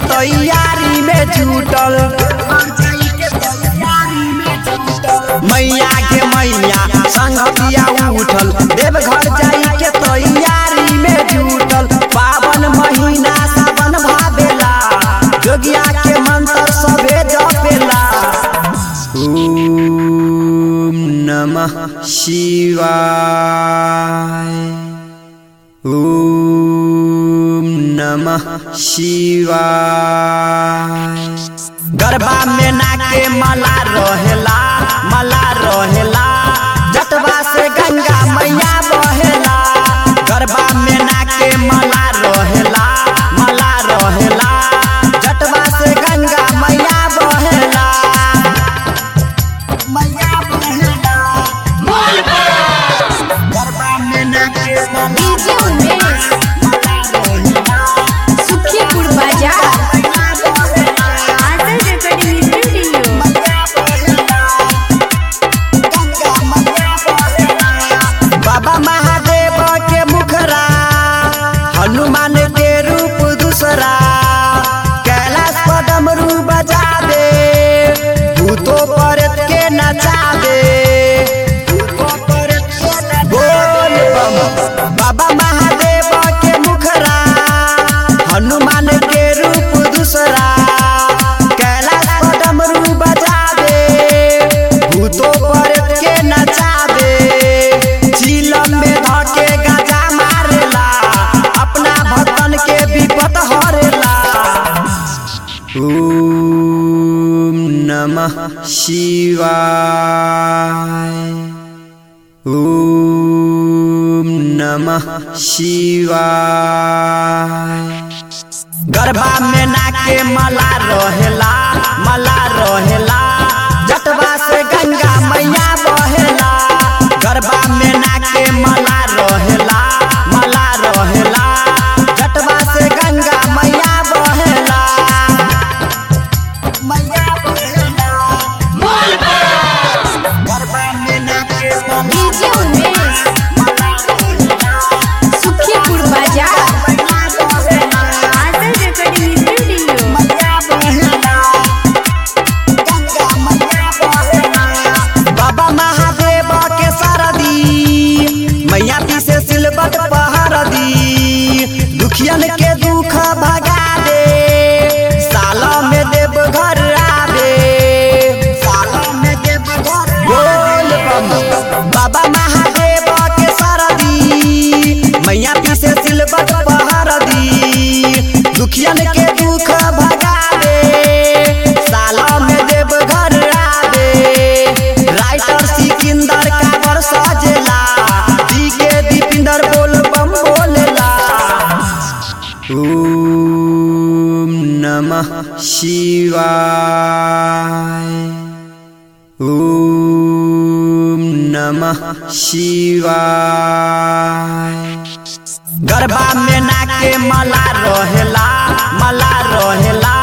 तैयारी में जुटल मैया के मैया संगतिया उठल देवघर जाई के तैयारी में जुटल पावन महीना सावन भावेला जोगिया के मंत्र सबे जपेला ओम नमः शिवाय ओम नमः शिवाय गरबा में नाके मला रहेला मला रहेला जटवा से गंगा मैया बहेला गरबा में नाके मला रहेला मला रहेला जटवा से गंगा मैया बहेला मैया बहेला गरबा में नाके डीजे उमेश सुखीपुर बाजार आदर रिकॉर्डिंग स्टूडियो बाबा महादेव के मुखरा हनुमान के रूप दूसरा कैलाश पदमरू बजा दे भूतो परत के नचा दे बोल बम बाबा महादेव के मुखरा हनुमान के रूप दूसरा कैलाश पदमरू बजा दे भूतो परत के नचा दे चिलम में धके गाजा मारेला अपना भक्तन के विपत हरेला ओम नमः शिवाय ओम नमः शिवाय गरबा में नाके मला रहेला मला रहेला जटवा से गंगा मैया बहेला गरबा में नाके मला रहेला मला रहेला जटवा से गंगा मैया बहेला मैया बहेला गरबा में नाके डीजे उमेश सुखीपुर बाजार आदर रिकॉर्डिंग स्टूडियो बाबा महादेव के सरदी मैया पीछे सिलबट पहर दी दुखियन के दुख भगा दे साल में देव घर आवे साल में देव घर बोल बम बाबा महादेव के सरदी मैया पीछे सिलबट पहर दी दुखियन के दुख भगा दे साल में देव घर आवे राइटर सिकंदर काबर सजेला दी के दीपिंदर बोल बम बोलेला ओम नमः शिवाय ओम नमः शिवाय गरबा में नाके मला रहेला मला रहेला